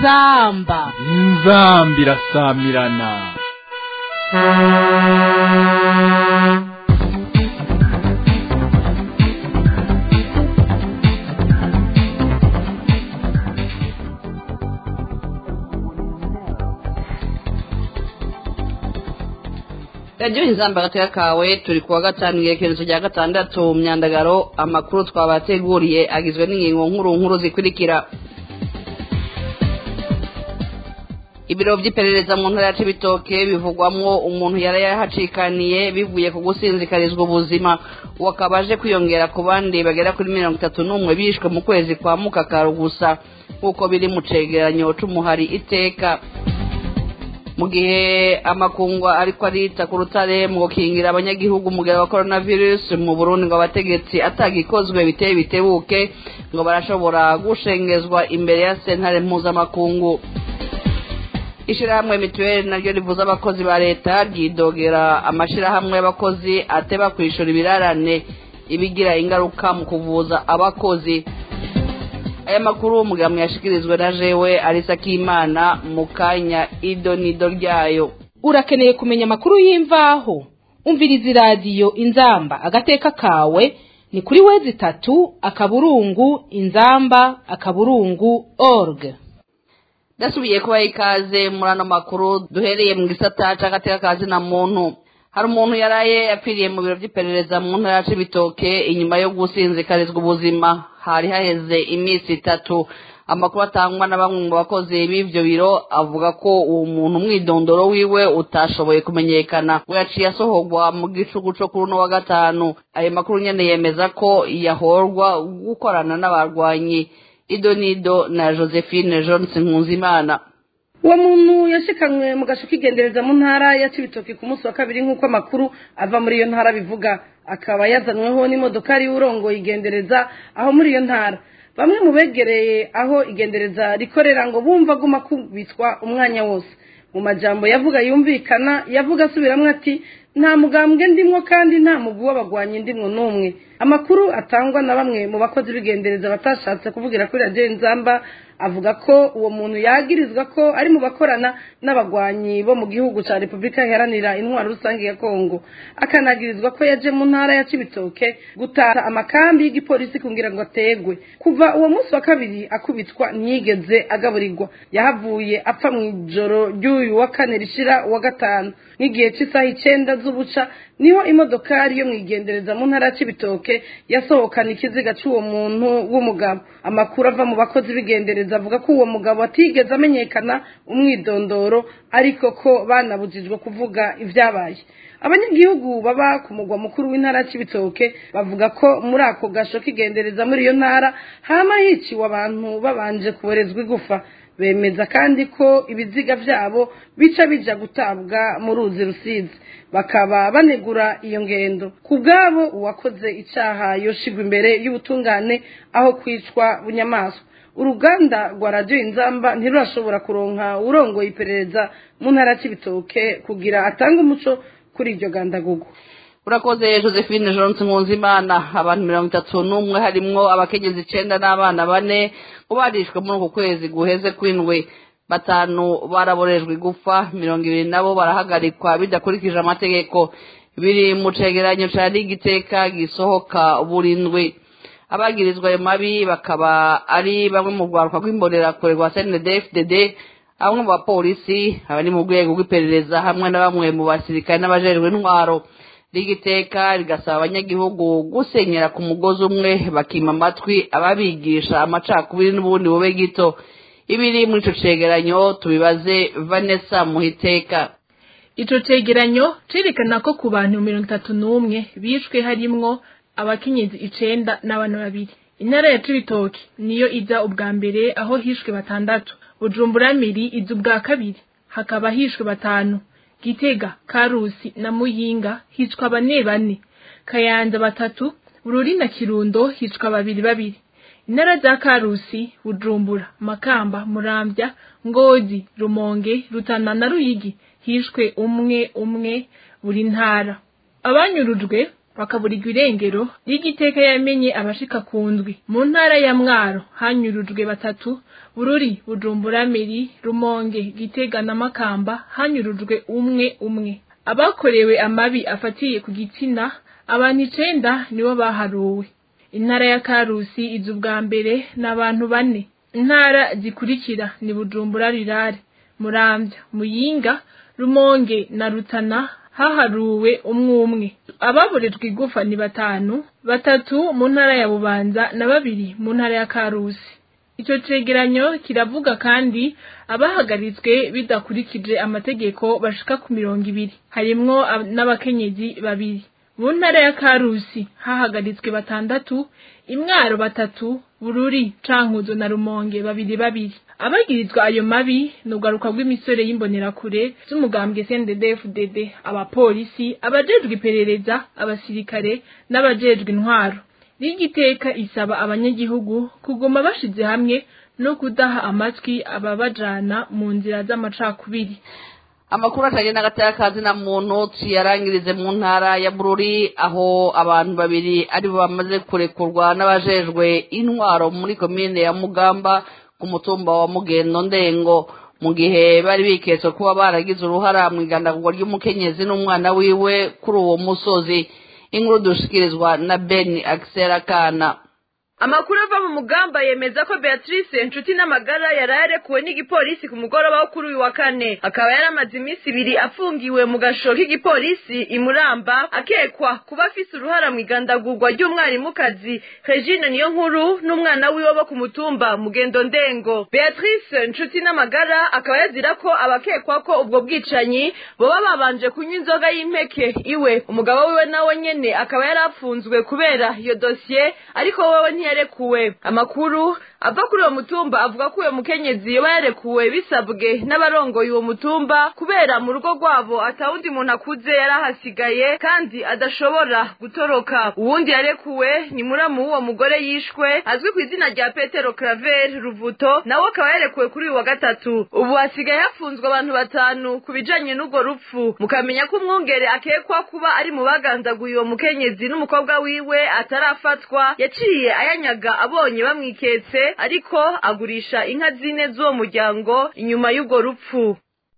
inzamba inzamba irasamirana radiyo inzamba agateka kawe turi kuwa gatanu igerekerezo rya gatandatu myandagaro amakuru twabateguriye agizwe n'ingingo nkuru nkuru zikurikira ibiro by'iperereza mu ntara ya cibitoke bivugwamwo umuntu yari yahacikaniye bivuye ku gusinzikarizwa ubuzima uwo akaba aje kwiyongera ku bandi bagera kuri mirongo itatu n'umwe bishwe mu kwezi kwa mukakaru gusa nk'uko biri mu cegeranyo c'umuhari iteka mu gihe amakungwa ariko arita ku rutare mu gukingira abanyagihugu umugero wa coronavirus mu burundi ngo abategetsi atagikozwe biteye bitebuke ngo barashobora gushengezwa imbere ya sentare mpuzamakungu ishirahamwe mituweli naryo rivuza abakozi ba leta ryidogera amashirahamwe y'abakozi ateba kwishura ibirarane ibigira ingaruka mu kuvuza abakozi aya makuru umugambi yashikirizwe na jewe arisa k'imana mu kanya ido nido ryayo urakeneye kumenya amakuru y'imvaho umviriza iradiyo inzamba agateka kawe ni kuri wezi itatu akaburungu inzamba akaburungu org ndasubiye kubaha ikaze muri ano makuru duhereye mu gisata c'agateka kazi na muntu hari umuntu yaraye yapfiriye mu biro by'iperereza mu ntara ya cibitoke inyuma yo gusinzikarizwa ubuzima hari haheze iminsi itatu amakuru atangwa na bamwe mu bakozi b'ivyo biro avuga ko uwo muntu umwidondoro wiwe utashoboye kumenyekana we yaciye asohorwa mu gicugu co kuri uno wa gatanu ayo makuru nyene yemeza ko yahorwa gukorana n'abarwanyi ido nido na josephine johnson nkunzimana uwo muntu yashikanywe mu gasho k'igendereza mu ntara ya cibitoki ku munsi wa kabiri nk'uko amakuru ava muri iyo ntara bivuga akaba yazanyweho n'imodokari y'urongoye igendereza aho muri iyo ntara bamwe mu begereye aho igendereza rikorera ngo bumva aguma kubitwa umwanya wose mu majambo yavuga yumvikana yavuga asubiramwo ati nta mugambwe ndimwo kandi nta mugwi w'abagwanyi ndimwo n'umwe amakuru atangwa na bamwe mu bakozi b'igendereza batashatse kuvugira kuri radiyo nzamba avuga ko uwo muntu yagirizwa ko ari mu bakorana n'abagwanyi bo mu gihugu cya repubulika iharanira intwaro rusange ya kongo akanagirizwa ko yaje mu ntara ya cibitoke gutata amakambi y'igipolisi kugira ngo ategwe kuva uwo munsi wa kabiri akubitwa ntiyigeze agaburirwa yahavuye apfa mu ijoro ry'uyu wa kane rishira uwa gatanu nk'igihe cy'isaha icenda z'ubuca niho imodokari yo mwigendereza mu ntara ya cibitoke yasohokana ikiziga c'uwo muntu w'umugabo amakuru ava mu bakozi b'igendereza avuga ko uwo mugabo atigeze amenyekana umwidondoro ariko ko banabujijwe kuvuga ivyabaye abanyagihugu baba ku mugwa mukuru w'intara ya cibitoke bavuga ko muri ako gasho k'igendereza muri iyo ntara hama hiciwe abantu babanje kuborezwa igufa bemeza kandi ko ibiziga vyabo bica bija gutabwa mu ruzi rusizi bakaba banegura iyo ngendo ku bwabo uwakoze icaha yoshigwa imbere y'ubutungane aho kwicwa bunyamaswa uruganda rwa radiyo inzamba ntirurashobora kuronka urongoye iperereza mu ntara c'ibitoke kugira atange umuco kuri iryo gandagugu urakoze josephine johnson nkunzimana abantu mirongo itatu n'umwe harimwo abakenyezi icenda n'abana bane ngo barishwe muri uku kwezi guheze kw'indwi batanu baraborejwe igufa mirongo ibiri nabo barahagarikwa bidakurikije amategeko biri mu cegeranyo ca ligiteka gisohoka burindwi abagirizwa ayo mabi bakaba ari bamwe mu rwaruka rw'imbonerakure rwa cndfdd bamwe mu bapolisi abari mu rwego rw'iperereza hamwe na bamwe mu basirikare n'abajejwe intwaro rigiteka rigasaba abanyagihugu gusenyera ku mugozi umwe bakima amatwi ababigisha amacakubiri n'ubundi bube gito ibiri muri ico cegeranyo tubibaze vanessa muhiteka ico cegeranyo cerekana ko ku bantu mirongo itatu n'umwe bishwe harimwo abakenyezi icenda n'abana babiri intara ya cibitoki niyo iza ubwa mbere aho hishwe batandatu bujumbura miri iza ubwa kabiri hakaba hishwe batanu gitega karusi na muyinga hicwa bane bane kayanza batatu bururi na kirundo hicwa babiri babiri intara za karusi bujumbura makamba muramvya ngozi rumonge rutana na ruyigi hishwe umwe umwe buri ntara abanyurujwe bakaburirwa irengero ry'igiteka yamenye abashika ku ndwi mu ntara ya mwaro hanyurujwe batatu bururi bujumbura meri rumonge gitega na makamba hanyurujwe umwe umwe abakorewe amabi afatiye ku gitsina abantu icenda nibo baharuwe intara ya karusi iza ubwa mbere ni abantu bane intara zikurikira ni bujumbura rirare muramvya muyinga rumonge na rutana haharuwe umwe umwe ababorejwe igufa ni batanu batatu mu ntara ya bubanza na babiri mu ntara ya karusi ico cegeranyo kiravuga kandi abahagaritswe bidakurikije amategeko bashika ku mirongo ibiri harimwo ab- n'abakenyezi babiri mu ntara ya karusi hahagaritswe batandatu imwaro batatu bururi cankuzo na rumonge babiri babiri abagirizwa ayo mabi ni ugaruka rw'imisore y'imbonerakure z'umugambwe CNDD-FDD abapolisi abajejwe iperereza abasirikare n'abajejwe intwaro rigiteka isaba abanyagihugu kuguma bashize hamwe no kudaha amatwi ababajana mu nzira z'amacakubiri amakuru atagenda n'agatakazi na muntu tuyarangirize mu ntara ya bururi aho abantu babiri aribo bamaze kurekurwa n'abajejwe intwaro muri komine ya mugamba ku mutumba wa mugendo ndengo mu gihe bari biketswe kuba baragize uruhara mu igandagurwa ry'umukenyezi n'umwana wiwe kuri uwo musozi inkuru dushikirizwa na beni akisera kana amakuru ava mu mugamba yemeza ko beatrice inshuti n'amagara yari yarekuwe n'igipolisi ku mugoroba wo kuri uyu wa kane akaba yari amaze iminsi ibiri afungiwe mu gasho k'igipolisi imuramba akekwa kuba afise uruhara mu igandagurwa ry'umwarimukazi regine niyo nkuru n'umwana wiwe bo ku mutumba mugendo ndengo beatrice inshuti n'amagara akaba yazira ko abakekwa ko ubwo bwicanyi boba babanje kunywa inzoga y'impeke iwe umugabo wiwe nawe nyene akaba yari afunzwe kubera iyo dosiye ariko wewe ntiyarekuwe amakuru ava kuri uwo mutumba avuga ko uwo mukenyezi yoba yarekuwe bisabwe n'abarongoye uwo mutumba kubera mu rugo rwabo atawundi muntu akuze yari ahasigaye kandi adashobora gutoroka uwundi yarekuwe ni muramu w'uwo mugore yishwe azwi ku izina rya petero claver ruvuto nawe akaba yarekuwe kuri uyu wa gatatu ubu hasigaye hafunzwe abantu batanu ku bijanye n'urwo rupfu mukamenya ko umwungere akekwa kuba ari mu bagandaguye uwo mukenyezi n'umukobwa wiwe atarafatwa yaciye ayanyaga abonye bamwiketse ariko agurisha inka zine z'uwo muryango inyuma y'urwo rupfu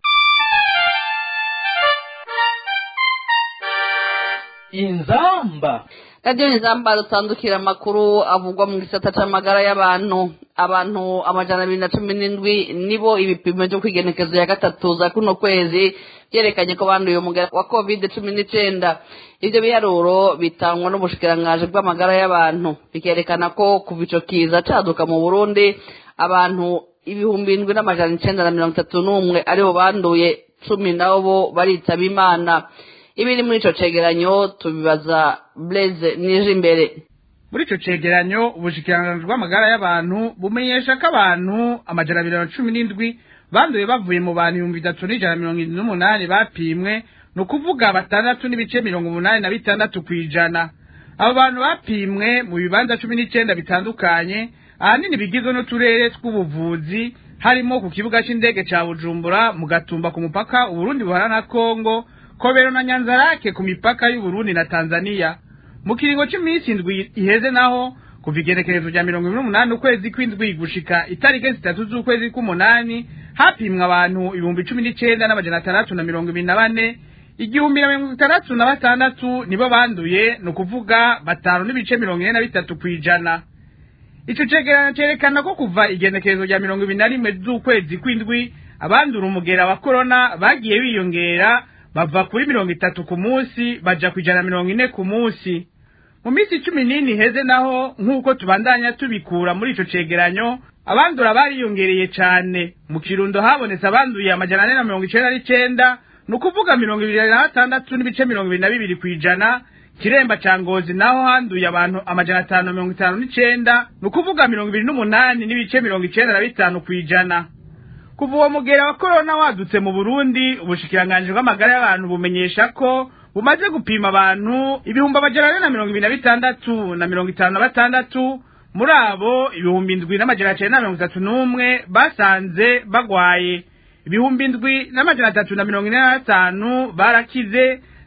inzamba radiyo nizamba dutandukira amakuru avugwa mu gisata c'amagara y'abantu abantu amajana abiri na cumi n'indwi nibo ibipimo vyo kwigenekezo ya gatatu za kuno kwezi vyerekanye ko banduye umugera wa covid cumi n'icenda ivyo biharuro bitangwa n'ubushikirangaje bw'amagara y'abantu bikerekana ko kuva ico kiza caduka mu burundi abantu ibihumbi indwi n'amajana icenda na mirongo itatu n'umwe aribo banduye cumi nabo baritaba imana ibiri muri ico cegeranyo tubibaza blaise nije imbere muri ico cegeranyo ubushikiranganji bw'amagara y'abantu bumenyesha ko abantu amajana abiri na cumi n'indwi banduye bavuye mu bantu ibihumbi bitatu n'ijana na mirongo irindwi n'umunani bapimwe ni ukuvuga batandatu n'ibice mirongo umunani na bitandatu kw'ijana abo bantu bapimwe mu bibanza cumi n'icenda bitandukanye ahanini bigizwe n'uturere tw'ubuvuzi harimo ku kibuga c'indege ca bujumbura mu gatumba ku mupaka uburundi buhana na kongo kobero na nyanzarake ku mipaka y'uburundi na tanzania mu kiringo c'iminsi indwi iheze naho kuva igenekerezo rya mirongo ibiri n'umunani ukwezi kw'indwi gushika itariki zitatu z'ukwezi k'umunani hapimwa abantu ibihumbi cumi n'icenda n'amajana atandatu na mirongo ibiri na bane igihumbi na mirongo itandatu na batandatu nibo banduye ni ukuvuga batanu n'ibice mirongo ine na bitatu kw'ijana ico cegeranyo cerekana ko kuva igenekerezo rya mirongo ibiri na rimwe z'ukwezi kw'indwi abandura umugera wa korona bagiye biyongera bava kuri mirongo itatu ku munsi baja ku ijana na mirongo ine ku munsi mu minsi cumi n'ine iheze naho nk'uko tubandanya tubikura muri ico cegeranyo abandura bariyongereye cane mu kirundo habonetse abanduye amajana ane na mirongo icenda n'icenda ni ukuvuga mirongo ibiri na batandatu n'ibice mirongo ibiri na bibiri kw'ijana kiremba ca ngozi naho handuye abantu amajana atanu na mirongo itanu n'icenda ni ukuvuga mirongo ibiri n'umunani n'ibice mirongo icenda na bitanu kw'ijana kuva uwo mugera wa korona wadutse mu burundi ubushikiranganji bw'amagara y'abantu bumenyesha ko bumaze gupima abantu ibihumbi amajana ane na mirongo ibiri na bitandatu na mirongo itanu na batandatu muri abo ibihumbi indwi n'amajana cenda na mirongo itatu n'umwe basanze bagwaye ibihumbi indwi n'amajana atatu na mirongo ine na batanu barakize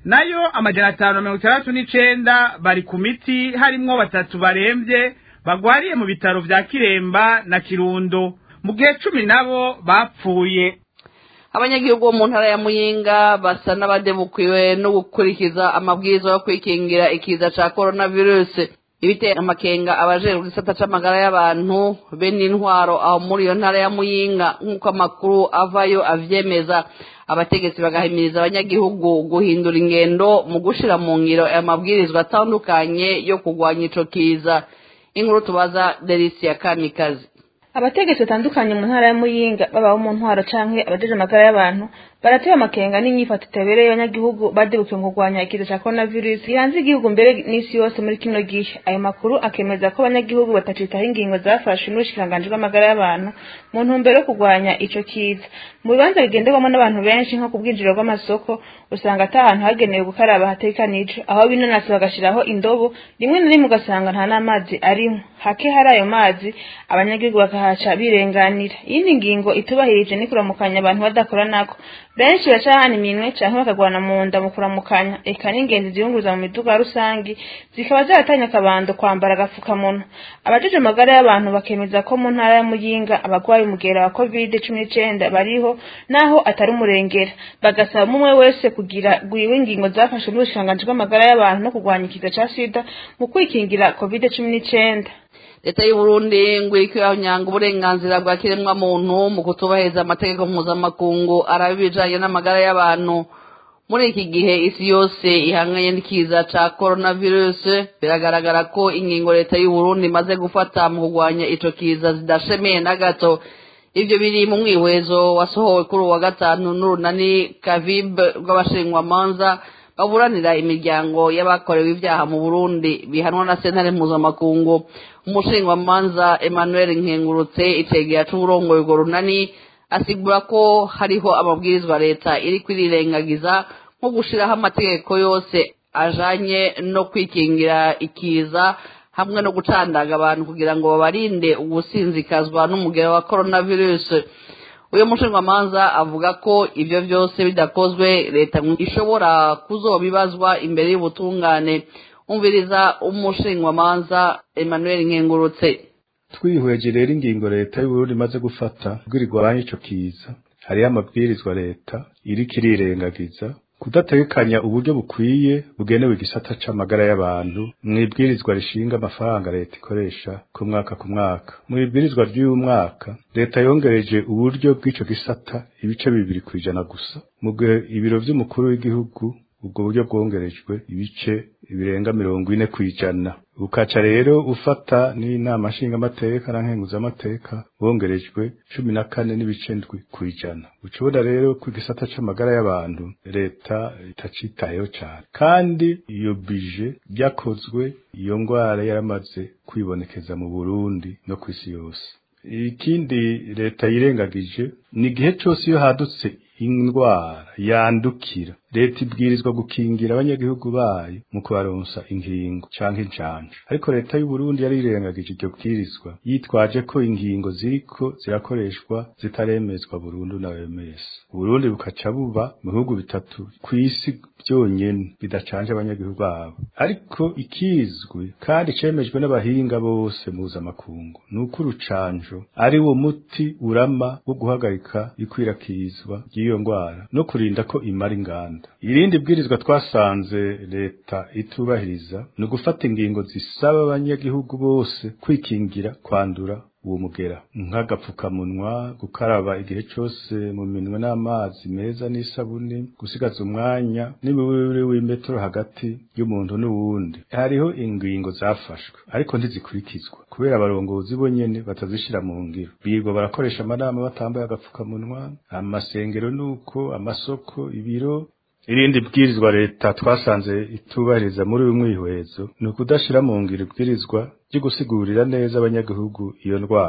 nayo amajana atanu na mirongo itandatu n'icenda bari ku miti harimwo batatu baremvye bagwariye mu bitaro vya kiremba na kirundo mu gihe cumi nabo bapfuye abanyagihugu bo mu ntara ya muyinga basa n'abadebukiwe no gukurikiza amabwiriza yo kwikingira ikiza ca coronavirus ibitera amakenga abajejwe igisata c'amagara y'abantu be n'intwaro aho muri iyo ntara ya muyinga nk'uko amakuru avayo avyemeza abategetsi bagahimiriza abanyagihugu guhindura ingendo mu gushira mu ngiro aya mabwirizwa atandukanye yo kurwanya ico kiza inkuru tubaza delisia kamikazi abategetsi batandukanye mu ntara ya muyinga babaho mu ntwaro canke abajeje amagara y'abantu barateye amakenga n'inyifato itabereye abanyagihugu badebukiwe mu kurwanya ikiza ca coronavirus gihanze igihugu mbere n'isi yose muri kino gihe ayo makuru akemeza ko abanyagihugu batacitaho ingingo zafashwe n'ubushikiranganji bw'amagara y'abantu mu ntumbero yo kurwanya ico kiza mu bibanza bigenderwamo n'abantu benshi nko ku bwinjiriro bw'amasoko usanga ata hantu hagenewe gukaraba hatekanije aho binanasi bagashiraho indobo rimwe na rimwe ugasanga nta n'amazi arimo hake hari ayo mazi abanyagihugu bakahaca birenganira iyindi ngingo itubahirije ni kuramukanya abantu badakora nako benshi bacahana iminwe canke bakagwana mu nda mu kuramukanya eka n'ingenzi ziyunguruza mu miduga rusangi zikaba zaratanye akabando kwambara agapfukamunwa abajeje amagara y'abantu bakemeza ko mu ntara ya muyinga abagwaye umugera wa covid cumi n'icenda bariho naho atari umurengera bagasaba umwe wese kugira gwiwe ingingo zafashwe n'ubushikiranganji bw'amagara y'abantu no kurwanya ikiza ca sida mu kwikingira covid cumi n'icenda leta y'uburundi ngo iriko iranyanga uburenganzira bwa kiremwa muntu mu kutubahiriza amategeko mpuzamakungu araba ibijanye n'amagara y'abantu muri iki gihe isi yose ihanganye n'ikiza ca coronavirus biragaragara ko ingingo leta y'uburundi imaze gufata mu kurwanya ico kiza zidashemeye na gato ivyo biri mu mwihwezo wasohowe kuri uwa gatanu n'urunani kavib rw'abashingwamanza baburanira imiryango y'abakorewe ibyaha mu burundi bihanwa na sentare mpuzamakungu umushingwamanza emmanuel nkengurutse icegera c'uburongoye urwo runani asigura ko hariho amabwirizwa leta iri kwirirengagiza nko gushiraho amategeko yose ajanye no kwikingira ikiza hamwe no gucandaga abantu kugira ngo babarinde ugusinzikazwa n'umugero wa coronavirus uyu mushingwamanza avuga ko ibyo byose bidakozwe leta ishobora kuzobibazwa imbere y'ubutungane umviriza umushingwamanza emmanuel nkengurutse twihweje rero ingingo leta y'uburundi imaze gufata kugira igwanye ico kiza hariho amabwirizwa leta iriko irirengagiza kudategekanya uburyo bukwiye bugenewe igisata c'amagara y'abantu mw'ibwirizwa rishinga amafaranga leta ikoresha ku mwaka ku mwaka mw'ibwirizwa ry'uyu mwaka leta yongereje uburyo bw'ico gisata ibice bibiri kw'ijana gusa mu gihe ibiro vy'umukuru w'igihugu ubwo buryo bwongerejwe ibice birenga mirongo ine kw'ijana ukaca rero ufata n'inama nshingamateka na nkenguzamateka bongerejwe cumi na kane n'ibice ndwi kw'ijana ucubona rero ko igisata c'amagara y'abantu leta itacitayeho cane kandi iyo bije byakozwe iyo ngwara yaramaze kwibonekeza mu burundi no kw'isi yose ikindi leta yirengagije ni igihe cose iyo hadutse indwara yandukira leta ibwirizwa gukingira abanyagihugu bayo mu kubaronsa inkingo canke incanco ariko leta y'uburundi yari irengagije iryo bwirizwa yitwaje ko inkingo ziriko zirakoreshwa zitaremezwa burundu na OMS uburundi bukaca buba mu bihugu bitatu kw'isi byonyene bidacanje abanyagihugu babo ariko ikizwi kandi cemejwe n'abahinga bose mpuzamakungu ni uko urucanjo ari wo muti urama wo guhagarika ikwirakizwa ry'iyo ngwara no kurinda ko imara inganda irindi bwirizwa twasanze leta itubahiriza ni ugufata ingingo zisaba abanyagihugu bose kwikingira kwandura uwo mugera nk'agapfukamunwa gukaraba igihe cose mu minwe n'amazi meza n'isabuni gusigaza umwanya n'imiburire w'imetero hagati y'umuntu n'uwundi hariho ingingo zafashwe ariko ntizikurikizwa kubera abarongozi bo nyene batazishira mu ngiro birirwa barakoresha amanama batambaye agapfukamunwa amasengero nuko amasoko ibiro irindi bwirizwa leta twasanze itubahiriza muri uyu mwihwezo ni ukudashira mu ngiro ibwirizwa ryo gusigurira neza abanyagihugu iyo ndwara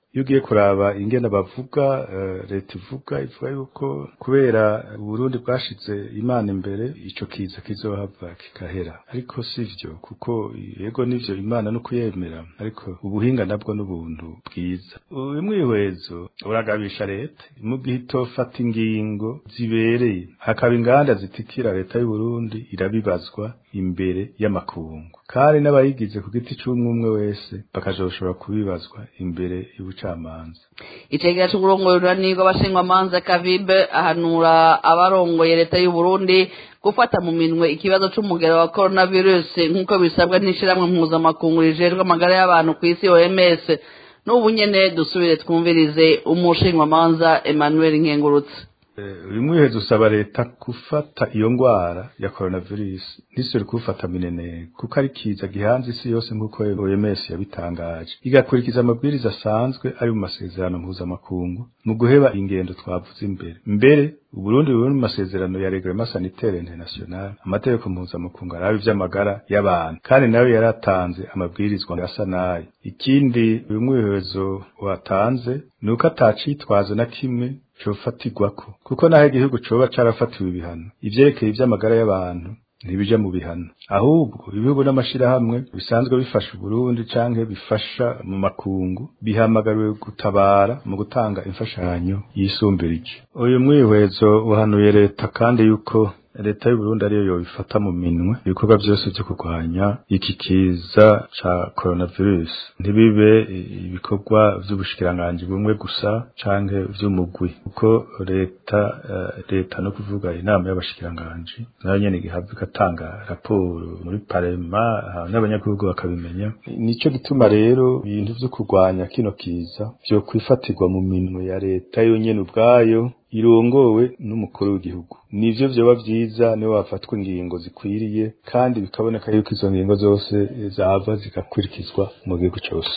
iyo ugiye kuraba ingene bavuga leta ivuga ivuga yuko kubera uburundi bwashize imana imbere ico kiza kizohava kigahera ariko sivyo kuko yego nivyo imana no kuyemera ariko ubuhinga nabwo n'ubuntu bwiza uyu mwihwezo uragabisha leta mu gihe itofata ingingo zibereye hakaba inganda zitikira leta y'u Burundi irabibazwa imbere y'amakungu kandi n'abayigize ku giti c'umwe umwe wese bakazoshobora kubibazwa imbere y'ubucamanza icegera c'uburongoye bw'abashingwamanza kavibe ahanura abarongoye leta y'u Burundi gufata mu minwe ikibazo c'umugero wa coronavirus nk'uko bisabwa n'ishirahamwe mpuzamakungu rijejwe amagara y'abantu ku isi OMS n'ubu nyene dusubire twumvirize umushingwamanza Emmanuel Nkengurutse uyu mwihezo usaba leta gufata iyo ngwara ya coronavirus ntisubire kuwufata mineneko kuko ari kiza gihanze isi yose nk'uko OMS yabitangaje igakurikiza amabwiriza asanzwe ari mu masezerano mpuzamakungu mu guheba ingendo twavuze imbere mbere Uburundi buri mu masezerano ya Reglement Sanitaire International amategeko mpuzamakungu arabe ivy'amagara y'abantu kandi nawe yaratanze amabwirizwa asa nayo ikindi uyu mwihezo watanze ni uko atacitwazo na kimwe cofatirwako kuko naho igihugu coba carafatiwe ibihano ivyerekeye ivy'amagara y'abantu ntibija mu bihano ahubwo ibihugu n'amashirahamwe bisanzwe bifasha Burundi canke bifasha mu makungu bihamagariwe gutabara mu gutanga imfashanyo yisumbirije uyu mwihwezo uhanuye leta kandi yuko leta y'u Burundi ariyo yobifata mu minwe ibikorwa byose byo kurwanya iki kiza ca coronavirus ntibibe ibikorwa vy'ubushikiranganji bumwe gusa canke vy'umugwi kuko leta uh, leta no kuvuga inama y'abashikiranganji nayo nyene igihabwa igatanga raporo muri parema n'abanyagihugu bakabimenya nico gituma rero ibintu vyo kurwanya kino kiza vyo kwifatirwa mu minwe ya leta yonyene ubwayo irongowe n'umukuru w'igihugu nivyo vyoba vyiza niwe wafatwa ingingo zikwiriye kandi bikaboneka yuko izo ngingo zose zava zigakurikizwa mu gihugu cose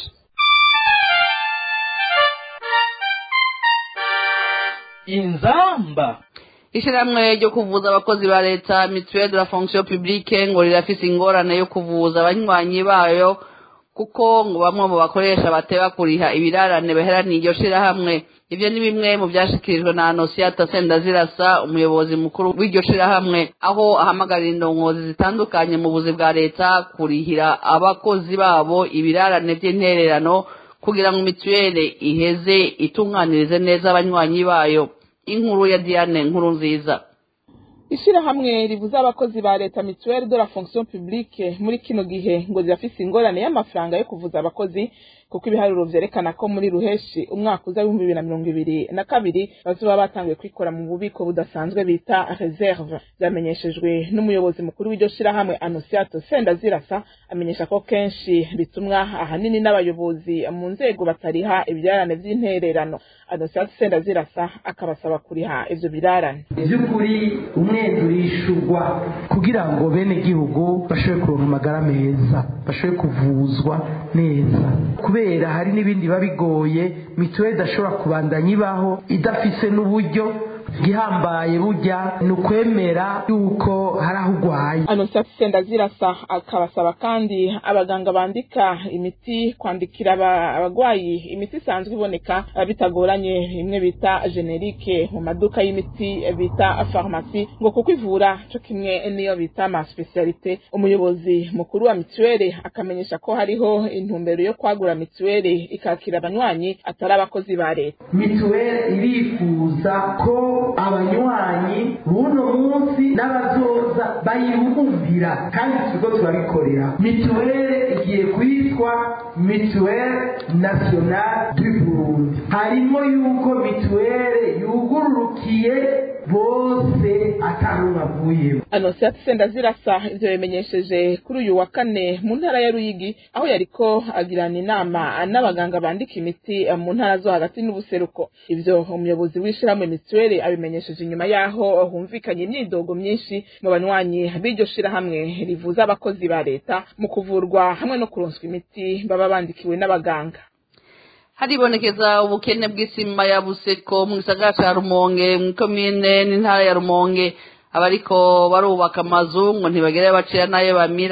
inzamba ishyirahamwe ryo kuvuza abakozi ba leta mituweli de la fonction publique ngo rirafise ingorane yo kuvuza abanywanyi bayo kuko ngo bamwe mu bakoresha bateba kuriha ibirarane baheraniye iryo shirahamwe ivyo ni bimwe mu vyashikirijwe na Anosiata Sendazirasa umuyobozi mukuru w'iryo shirahamwe aho ahamagarira indongozi zitandukanye mu buzi bwa leta kurihira abakozi babo ibirarane vy'intererano kugira ngo mituweli iheze itunganirize neza abanywanyi bayo inkuru ya Diane nkuru nziza ishirahamwe ribuza abakozi ba leta mituweli de la fonction publique muri kino gihe ngo zirafise ingorane y'amafaranga yo kuvuza abakozi kuko ibiharuro vyerekana ko muri ruheshi umwaka uza w'ibihumbi bibiri na mirongo ibiri na kabiri bazoba batanguye kwikora mu bubiko budasanzwe bita reserve vyamenyeshejwe n'umuyobozi mukuru w'iryo shirahamwe anosiato sendazirasa amenyesha ko kenshi bitumwa ahanini n'abayobozi mu nzego batariha ibyarane vy'intererano anosiato sendazirasa akabasaba kuriha ivyo birarane ivy'ukuri umwenda urishurwa kugira ngo bene gihugu bashobore kuronka amagara meza bashobore kuvuzwa neza kubera hari n'ibindi biba bigoye mituweli idashobora kubandanya ibaho idafise n'uburyo gihambaye burya ni ukwemera yuko hari aho urwaye anosiato sendazirasa akabasaba kandi abaganga bandika imiti kwandikira abagwayi imiti isanzwe iboneka bitagoranye imwe bita generike mu maduka y'imiti bita farumasi ngo kuko ivura co kimwe niyo bita ma specialite umuyobozi mukuru wa mituweli akamenyesha ko hariho intumbero yo kwagura mituweli ikakira abanywanyi atari abakozi ba leta mituweli irifuza ko abanywanyi buno munsi n'abazoza bayibumvira kandi turiko turabikorera mituweli igiye kwitwa mituweli nationale du burundi harimo yuko mituweli yugururukiye bose atanumwe avuyemo anosiate sendazirasa ivyo bimenyesheje kuri uyu wa kane mu ntara ya ruyigi aho yariko agirana inama n'abaganga bandika imiti mu ntara zo hagati n'ubuseruko ivyo umuyobozi w'ishirahamwe mituweli abimenyesheje inyuma yaho humvikanye imyidogo myinshi mu banywanyi b'iryo shirahamwe rivuza abakozi ba leta mu kuvurwa hamwe no kuronswa imiti baba bandikiwe n'abaganga haribonekeza ubukene bw'isima ya buseko mu gisagara ca rumonge mu komine n'intara ya rumonge abariko barubaka amazu ngo ntibagere bacira nayo bamira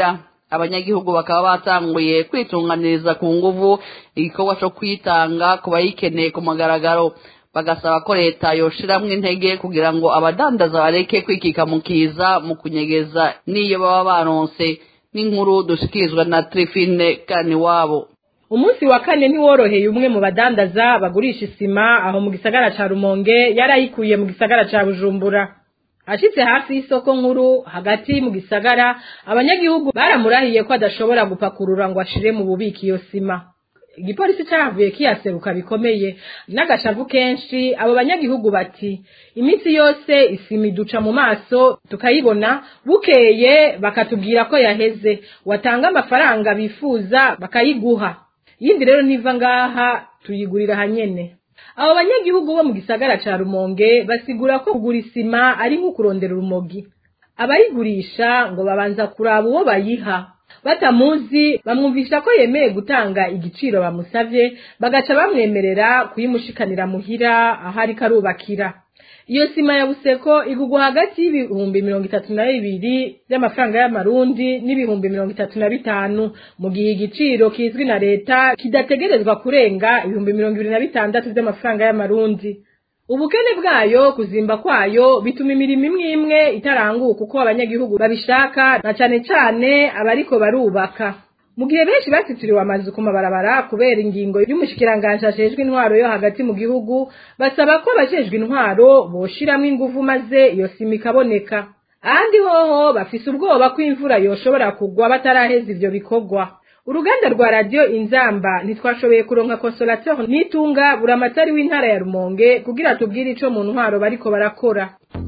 abanyagihugu bakaba batanguye kwitunganiriza ku nguvu igikorwa cyo kwitanga ku bayikeneye ku mugaragaro bagasaba ko leta yoshiramwo intege kugira ngo abadandaza bareke kwikika mu kiza mu kunyegeza n'iyo baba baronse n'inkuru dushikirizwa na trifine kaniwabo umunsi wa kane ntiworoheye umwe mu badandaza bagurisha isima aho mu gisagara ca rumonge yarayikuye mu gisagara ca bujumbura ashitse hafi y'isoko nkuru hagati mu gisagara abanyagihugu baramurahiye ko adashobora gupakurura ngo ashire mu bubiko iyo sima igipolisi cyahavuye kiyaseruka bikomeye n'agashavu kenshi abo banyagihugu bati iminsi yose isima iduca mu maso tukayibona bukeye bakatubwira ko yaheze watanga amafaranga bifuza bakayiguha yindi rero niva ngaha tuyigurira hanyene abo banyagihugu bo mu gisagara ca rumonge basigura ko kugura isima ari nko kurondera urumogi abayigurisha ngo babanza kuraba uwo bayiha batamuzi bamwumvisha ko yemeye gutanga igiciro bamusavye bagaca bamwemerera kuyimushikanira muhira aho ariko arubakira iyo sima ya buseko igugwa hagati y'ibihumbi mirongo itatu na bibiri by'amafaranga y'amarundi n'ibihumbi mirongo itatu na bitanu mu gihe igiciro kizwi na leta kidategerezwa kurenga ibihumbi mirongo ibiri na bitandatu by'amafaranga y'amarundi ubukene bwayo kuzimba kwayo bituma imirimo imwe imwe itaranguka uko abanyagihugu babishaka na cane cane abariko barubaka mu gihe benshi basitiriwe amazu ku mabarabara kubera ingingo y'umushikiranganji ajejwe intwaro yo hagati mu gihugu basaba ko abajejwe intwaro boshiramwo inguvu maze iyo sima ikaboneka ahandi hoho bafise ubwoba ko imvura yoshobora kugwa bataraheza ivyo bikorwa uruganda rwa radiyo inzamba ntitwashoboye kuronka consolateur nitunga buramatari w'intara ya rumonge kugira tubwire ico mu ntwaro bariko barakora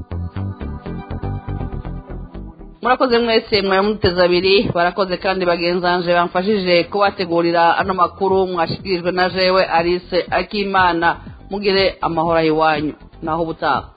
murakoze mwese mwayamuteze abiri barakoze kandi bagenzanje bamfashije kubategurira ano makuru mwashikirijwe na jewe alice akimana mugire amahoro iwanyu naho ubutaha